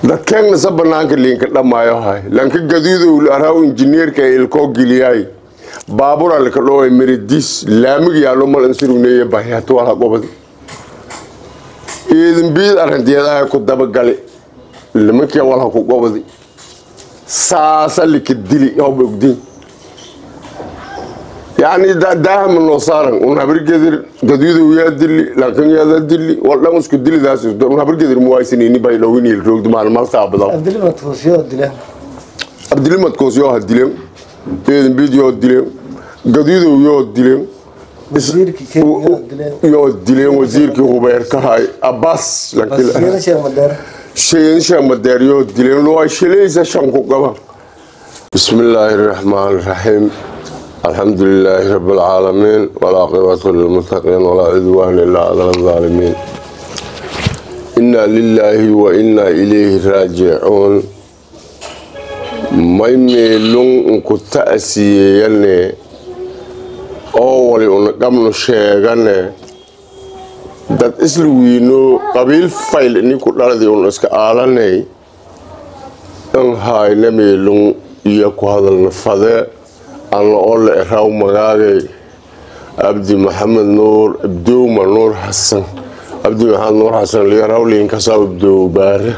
dadkeenna sa banaanka liinka dhamaayo hay lanka gaduudow araaw injineerka ilkoo geliyaay baabura lika dhoway meridis laamig yaalo mal ansurugneeye bahyato wala qobadi iidin biid arrinteedaha ku dabagali nimankii walha ku qobadi saasa lika dili hoba ogdiin يعني دا داهم انه صار ونهبر قدر قديد ويا دلي لكن يا ذا دلي والله مسك دلي ذا سوس ونهبر قدر موايسنيني باي لو وين الروق دمال مال صعب ذا abdili matfuusyo dile عبد الله متكوس يو هدلهم تين فيديو هدلهم قديد ويا هدلهم wasiirkii kenya dile يو هدلهم وزير كي هو بيركهاي عباس لكن basiyada sheekh madeer شيء شيء مداريو هدلهم لو شليز شنكو قبا بسم الله الرحمن الرحيم الحمد لله رب العالمين والعاقبة للمتقين ولا عدوان إلا على الظالمين إنا لله وإنا إليه راجعون may meelun ku ta'siyeeyane oo wali una qabnu sheegane dad isla wiino qabiil fayl ninku dhaladii un iska aalanay in hayna meelun iyo ku hadalna fade alla ole eraw magaagay abdi maxamed nuur abdowma nuur xasan abdi maxamed nuur xasan liyarawliinkasaa abdow baare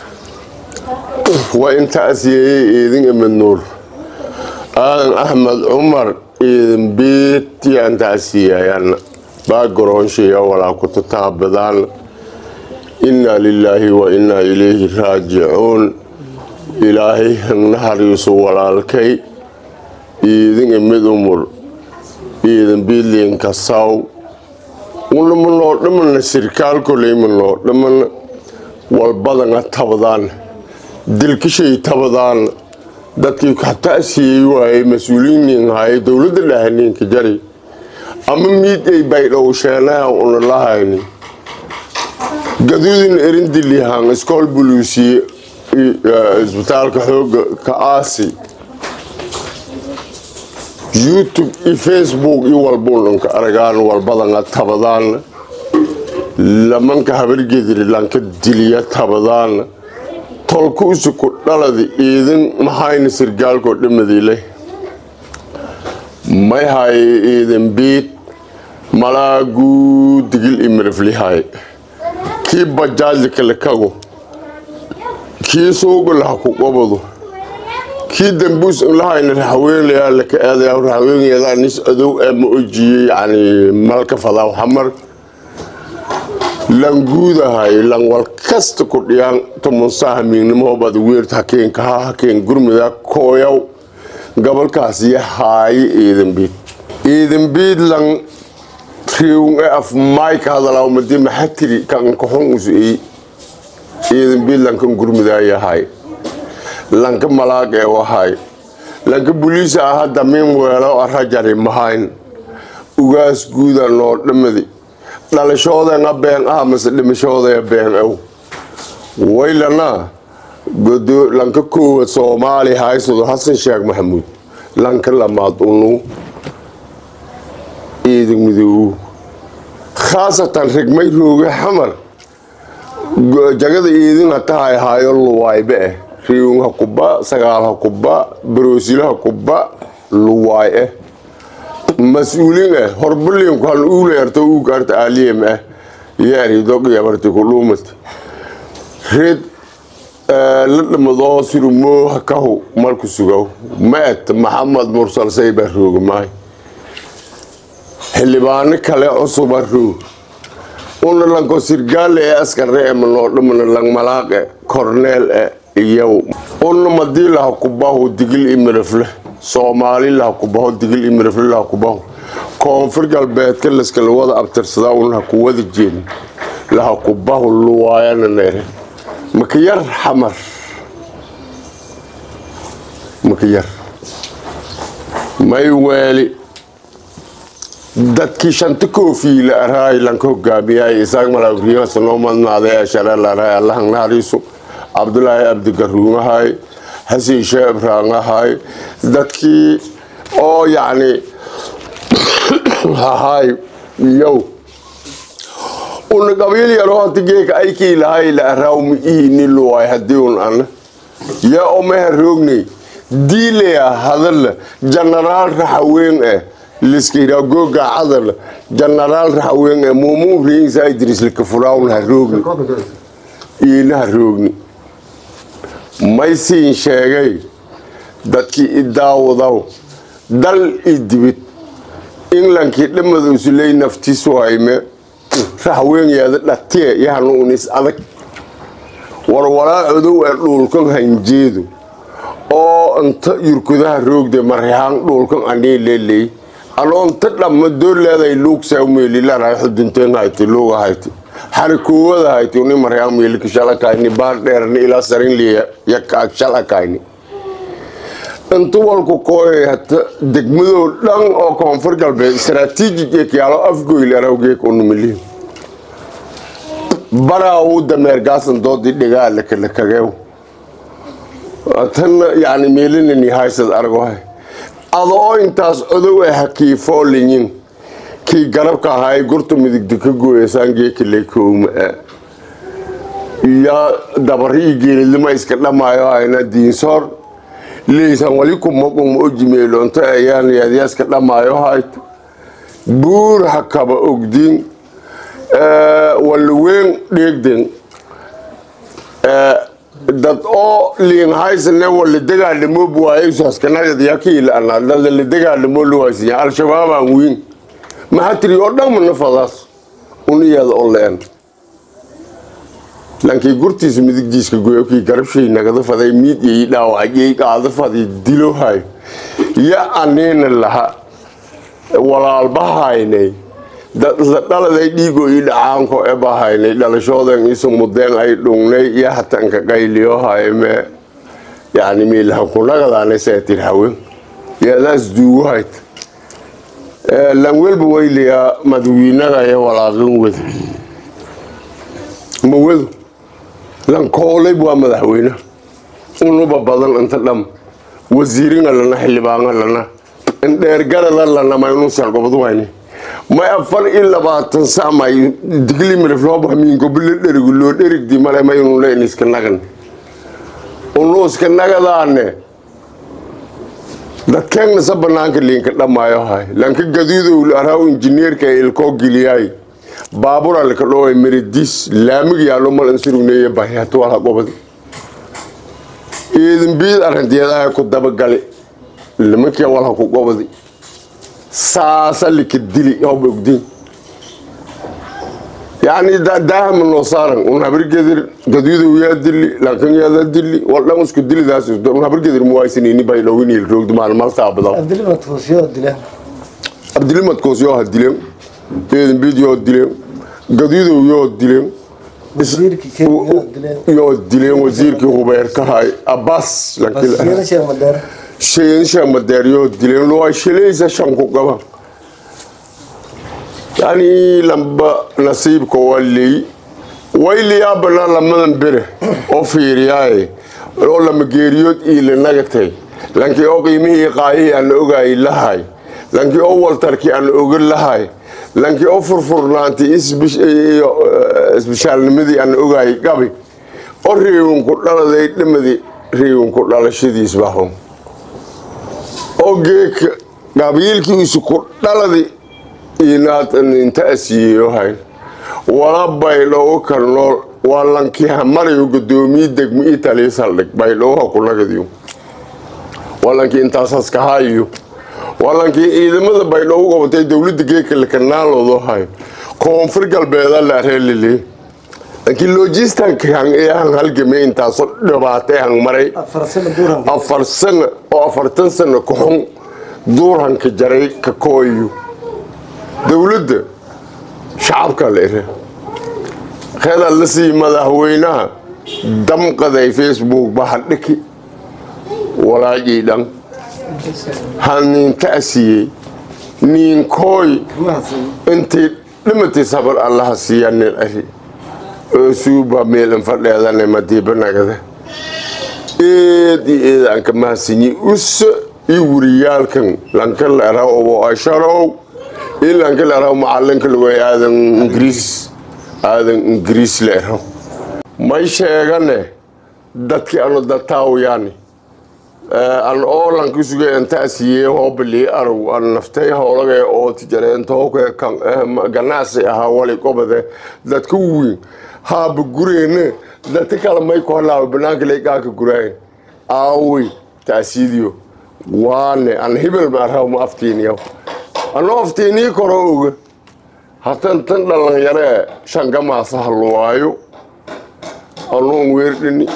waa in ta'siyeeyey eedin imid nuur aadan axmed cumar eedin beetiyaan ta'siyeeyaan baagaroonshiya walaa ku tataabadaan innaa lilaahi wa innaa ilayhi raajicuun ilaahay nahariisu walaalkay iidin imid umur iidin biidliinka saw unamanoo dhamana sirkaal koleymanoo dhamana walbadana tabadaan dilkishay tabadaan dadkii kata'siyey waayey mas-uuliyiin haye dowladda dhahaniinka jari ama miidhay baydhowsheenaha una lahayni gaduudin erindilihan iskool buluusiye isbitaalka xooga ka aasi youtube iyo facebook iyo walbunanka aragaan walbadana tabadaan lamanka habargediri lanka diliya tabadaan tolku isuku dhaladi iidin maxayna sirgaalkoo dhamadiile may haye iidin biid malaaguu digil imiriflihay kii bajaajli kale kago kii suugalaha ku qobado kii dambuus lahayna raxweynayaa laka aadaya raxweynayadaa nis adow ee ma ojiyey yani malka fadaa xamar languudahay lan wal kasta ku dhiyaan tumunsaha miignimahobad weerta hakeen kaha hakeen gurmida kooyaw gobolkaas iyo haaye iidanbiid iidanbiid lan riwn e af mayka hadalaw madi maxatiri kan kaxun usuey iidanbiid lankan gurmidayahay lanka malaag ee wahay lanka buliisa aha damiin weelo arajari mahayn ugaas guuda noo dhamadi dhalashoodeena been ah mase dhimashoodeya been ow waylana lanka koowaad soomaali haysado xasan sheekh maxamuud lanka lamaad unu ciidan midoow khaasatan rigmay rooge xamar jagada iidin hatahay haayo luwaaybe eh riwin ha kuba sagaal ha kuba baroosilo ha kuba luwaay eh mas-uulin eh horbalinku han uuleerto uugaarta aaliyem eh yaari doqyabarti ku dhuumati reed la dhamadoo sirumoo hakahu marku sugow maet maxamed mursal sayba rooga maay xildhibaano kale cusuba roog una lanko sirgaale ee askare e manoo dhamana lang malaaqe korneel e iyow una madii laha kubahu digil imirafle soomaali laha kubaho digil imirafle laha kubaho koonfur galbeedka laskala wada abtirsadaa una haku wada jeedin laha kubahu luwaayana neere makiyar xamar makiyar may weeli dadkii shanta koofiila araay lanka hogaamiyay isaaq malaagriyaasa noo madnaaday ashareel araay allahan naxariisu cabdulaahi abdigaruumahay xasan sheeh ibraangahay dadkii oo yacni hahay yow una qabiil yaroo hanta geeka aykii lahay la araawma ihini luwaay haddii un ana yaa omeha roognay diilaya hadala janaraal raxaween eh liskira googa cadal janaraal raxaween eh muumuu riinsa idris likafuraawna ha roogni iina ha roogni may siin sheegay dadkii i daawadaw dal i dibid englandkii dhamada usuley naftiisu hayme raxweenyaada dhatiye yahanu unis adag warwaraa codow ee dhuulkan hanjeedu oo inta yurkudaha roogde maryahaan dhulkan anii leley anoo inta dhamma doorleeday luugsaa meelilaray xudunteen hayti luuga hayti xarikoowada hayti uni maryaan meelika shalakayni baar dheerni ilaa sarin liya yakaag shalakayni inta walku kooyay hata degmadoo dhan oo koonfur galbeed istaraatiijig ekyaalo afgoyl arawgeek unumiliin baraa uu dameer gaasan doodii dhigaa lakalakageew tanna yani meelinani haysad argohay adoo intaas odow ah hakiifoo linyin kii garabka ahaay gurta midigta ka gooyasaan geekilay koowma yaa dabari geelidlima iska dhamaayo hayna diinsoor leysan wali kumaquma ojimeelonto ayaan yaadyaa iska dhamaayo hayto buur hakaba ogdin walweyn dheegden dad oo liin haysane wala dagaalamo buwaaysaskanagadyakiilaanadala dagaalamo luwaysiya al-shabaabaan wiin maxatiri oo dhan mana fadaas uniyaada oo leen lankii gurtiisa midigdiiska goyo kii garabshay nagada faday miidyay dhaawacayay qaada faday dilo hay ya aniina laha walaalbahaynay dhaladay dhiigoo ii dhacaanko ebahaynay dhalashoodan isu mudeen ay dhungnay iyo hatanka qayliyo hayme yani miilhakunagadaana seetir hawen yadaas duugu hayt lanwelba wayliyaa madawiinaga iyo walaaqin wed ma wedo lankoolayb waa madaxweyne unuba badan inta dham wasiiringa lana xildhibaanga lana indheergarada lana maynuusan gobod wayne may afar iyo labaatan samay digli miriflooba miingobile dherigu loo dherigdi male maynule in iska nagan unu iska nagadaane dadkeennasa banaanka liinka dhamaayo hay lanka gaduudow araaw injineerka ilkoo geliyaay baabura laka dhoway meredis laamig yaalo mal insurugneeye bahi hatu walha gobadi iidin biid arrinteedaha ku dabagali nimankii walha ku gobadi saasa lika dili hob ogdin yani daahama noo saaran un habargedir gaduudow yaa dili lankan yaada dili waldhan isku dilidaas un habargedir muwaysanini bay dhowinil roogdi maalmaltaa badan abdilimat hoosiyoo dileen abdilimadkoos yoo ha dileen eedin biid yoo dileen gaduudow yoo dileen wasiirkii kenya yoo dileen yoo dileen wasiirkii hubeerkahay abbas wasiiro sheekh madeer sheensha madeeryo dileen loo shilaysa shanku qaba yani lamba nasiibka waa leey wayliyaa banaa lamadan bere oo fiiriyaaye oo lama geeriyood iila nagatay lankii oo qiimihii qaayihii aan ogaay lahay lankii oo waltarkii aan oga lahay lankii oo furfurnaantay isbishaalnimadii aan ogaay gabi oo reewinku dhaladay dhamadii reewinku dhalashadiis bahon oo geeka qabiilkiisu ku dhaladi inta asiiyeyo hayn wala baydhowo ka nool waa lankii hamarayo gudoomiye degmo italy saldhig baydhowoha ku nagadiyo waa lankii intaasaska hayo waa lankii ciidamada baydhowo qabatay dowladda geeka lakanaaloodo hayo koonfur galbeeda la reelile lankii logistanka hang ee hang halgamay intaasoo dhibaatay hang maray afar sano duuran afar sano oo afartan sano ka xun duurhanka jaray ka kooyo dowladda shacabka la ire keeda la sii madaxweynaha damqaday facebook bahadhiki walaajii dhan haninta asiyey niinkooy intii dhimatay sabar allaha siiya nin ari oo suuba meelan fadheedane madiibanagada eed iyo eed aan ka mahadsanyi usa iyo weriyaalkan lanka la eraw oo asharow iyo lanka la eraw macalinka lagu aadan ingiriis aadan ingiriis leero may sheegane dadkii anu dataawiyaani an oolanka suge intaasiye hoobali arag an naftay howlagay oo tijareentooke ganacsi ahaa wali qobade dadka weyn haaba gureene dadka kale may ku halaaba banaanka leegaaka guraayn aawey taasiidiyo waane an hibel maaraw ma aftiiniyaw anoo aftiinii koro oga hatan tan dhalinyaree shangamaasa halwaayo anoon weerdhini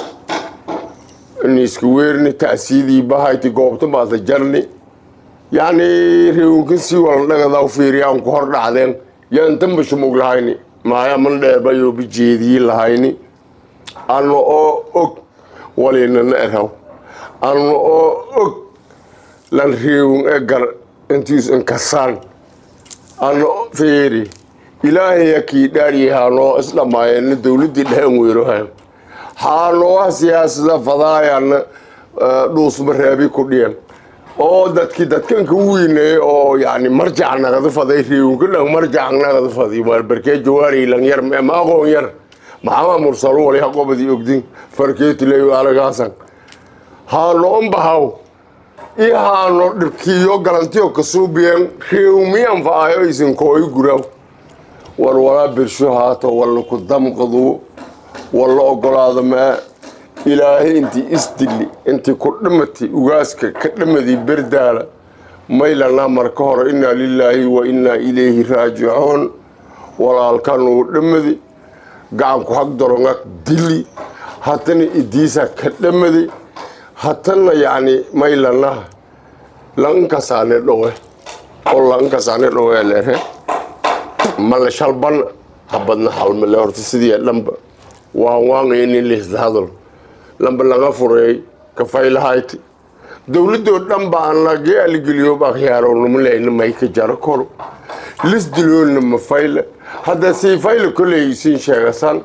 niiska weerni taasiidii bahayti goobta maasa jarni yacni reewinka sii walan dhagadaw fiiriyaan ku hor dhacdeen yaan mashumug lahayni maaya man dheebayo bijeedii lahayni ano oo og walinana eraw ano oo og lan reewin e gar intiis inkasaan ano fiiri ilaahaya kii dhaaryahaanoo isdhammaayeenna dowladdii dhehen weerohan xaanooha siyaasada fadaayana dhuusmaraabi ku dhiyan oo dadkii dadkanka weyneey oo yani marjac nagada faday reewinka dhan marjac nagada fadi barkee jawaari lan yar ma aqoon yar maxama mursalo wali haqobadi ogdin farkeetileyo alagaasan haano umbahaw i haano dhibkiyo galantiyo kasuubiyan reewmiyan faayo isinkooy guraw war walaa birsho haato walla ku damqadu walla ogolaado maa ilaahay intii isdili intii ku dhamati ugaaska ka dhamadii berdaala maylanaa marka hore innaa lilaahi wa innaa ilayhi raajicuun walaalkanuu dhamadi gacanku hag dorongag dili hatana idiisa ka dhamadi hatana yacni maylanaa lankasaane dhowe oo lankasaane dhowe leere male shalban habadna halmale horta sidii dhanba waan waangayni lisda hadal lamba laga fureey kafaylahayti dowladoo dhan baa nagee aligeliyo bakhyaaro numleyna may ka jaro koro lis diloolna ma fayle hadda sii fayle koley siin sheegasan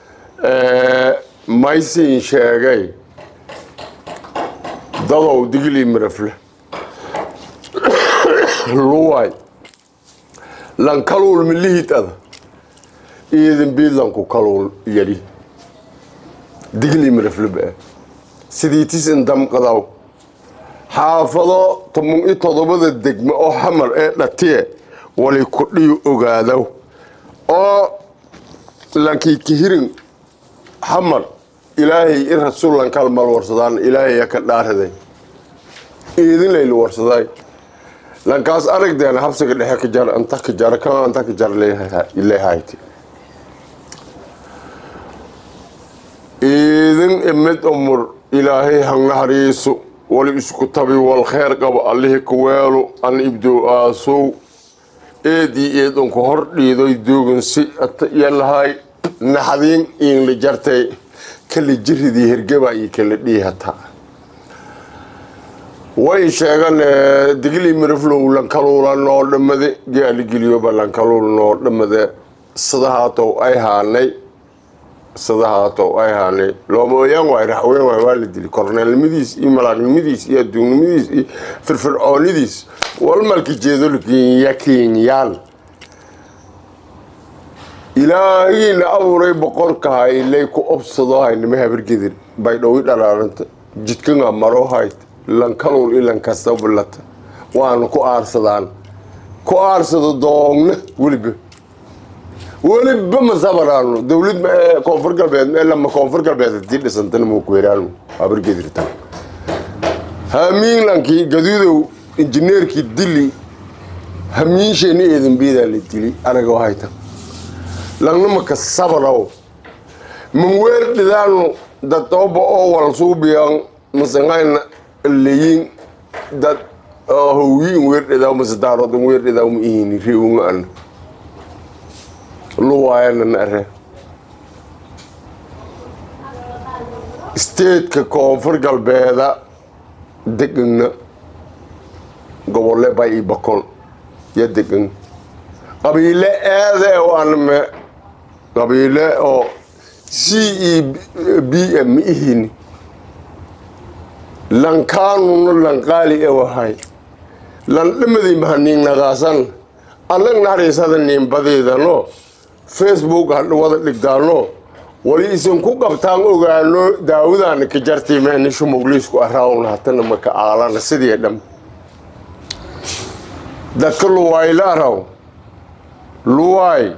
may siin sheegay dadow digli mirafle luwaay lankaluul milihitada iidin biidlanku kaluul yadhi digli mirafleba sidiitis indamqadaw xaafado toban iyo todobada degme oo xamar ee dhatiye wali kudhiyo ogaadaw oo lankii kihirin xamar ilaahay i rasuulan kalmal warsadaan ilaahaya ka dhaaraday iidin layla warsaday lankaas aragdeena habsiga dhexe ka jar anta ka jar kan anta ka jar leehayti iidin imid umur ilaahay hangnahariisu wali isku tabi wal kheer qabo allihii ku weelo an ibdow aasow eedii eedunku hor dhiidoy doogan si yalahay naxdiin iinla jartay kala jiridii hergeba iyo kala dhiihataa way sheegan digli miriflow lankaluula noo dhamade gaaligeliyoba lankaluul noo dhamade sidahaatow ay haanay sidahaatow ay haanay loomooyaan waay raxween waay waa la dili korneelnimadiis iyo malaagnimadiis iyo adduunnimadiis iyo firfircoonidiis walmalka jeedolkinya kenyaan ilaahiina abuuray boqorkaha ilay ku obsado haynima habargedir baydhowi dhalaaranta jidkanga maro hayt lankaluul ilankasta bulata waana ku aarsadaan ku aarsado doogna weliba weliba ma sabaraano dowlad koonfur galbeed lama koonfur galbeed hadii dhisantana ma kuweraano habargedirta hamiinlankii gaduudow injineerkii dili hamiinsheena eedanbiidaa la dili anaga hayta langnamaka sabaraw manweer dhidaanu dadooba oo wal suubiyan masangayna leyin dad howyiin weerdhidaw masadaarodan weerdhidaw ma ihini reewunga ana luwaayana are statetka koonfur galbeeda degana gobole bay i bakol ya degan qabiile aade anme qabiile oo c e b m ma ihini lankaanuna lanqaali ewahay lan dhamadii mahaniignagaasan allag naxariisada niinbadeedano facebook hadha wada dhigdaano wali isin ku qabtaan ogaano daawadaana ka jartii meenishu mugliisku araawna hatana maka aalana sidii dham dadka luwaayla araw luwaay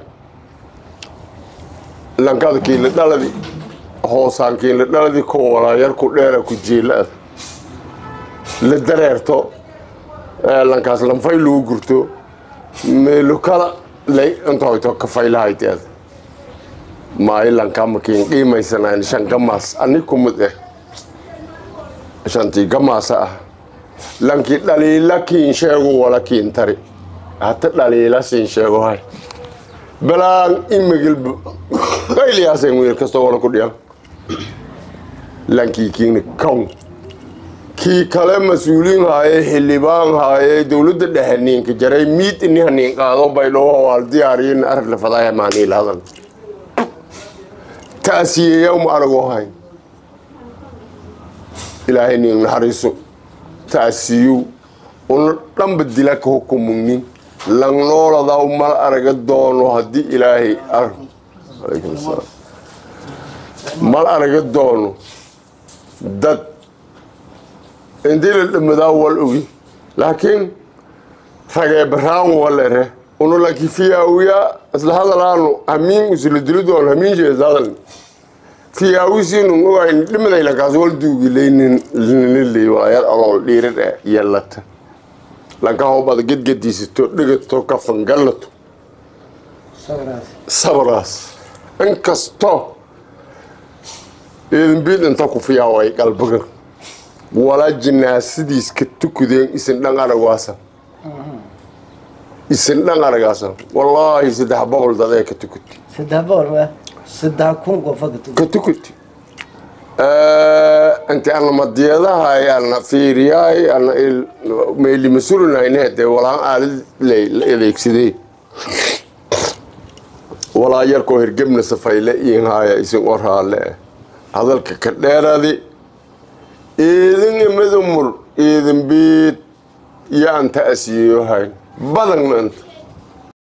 lankada kiila dhaladi hoosaan kiila dhaladi ko walaayar ku dheera ku jiila la dareerto lankaas lanfay lagu gurto meelo kala lay intoyto kafaylahaiteed maayo lankaa makiin qiimaysanayn shan gamaas ani kumid eh shantii gamaasa ah lankii dhaliila kiin sheego wala kiin tari hata dhaliila siin sheego hay balaan imagil qayliyaasen wiil kastoo wala ku dhiyan lankii kiina kown kii kale mas-uuliin haaye xildhibaan haaye dowladda dhexe niinka jaray miid ini haniin qaado baydhoo waal diyaariyin arag lafadaaya maaniil hadan taasiyeeya uma aragoo hayn ilaahay niin naxariiso taasiyu una dhanba dila ka hukumugnin langnooladaa mal araga doono haddii ilaahay arag alaykum salaam mal araga doono dad intii la dhamadaa wal ogi laakiin ragee baraan walere unu laki fiyaawiya isla hadalaanu hamiin isla dili doon hamiin shees hadal fiyaawisiinu ogayn dhimaday lankaas wal duugileynin liniley walayar alool dhiirir eh yellata lanka hobada gedgediisato dhigato kafangallato sabiraas sabraas inkasto idinbiid inta ku fiyaaway qalbigan wala jinaasadiis ka tukudeen isin dhan aragaasa isin dhan aragaasa wallaahi saddex boqol dadee ka tukuti saddex boqol ma saddex kun qofa ka ka tukuti inti ana madiyadaha ana fiiriyaay ana meeli mas-uulinayne dee walaan aalid la adeegsadee walaa yarkoo hirgebna safayle iin haaya isin oraale hadalka ka dheeradi idin imidumul idin biid iyo aan ta'asiyeyo hayn badanna inta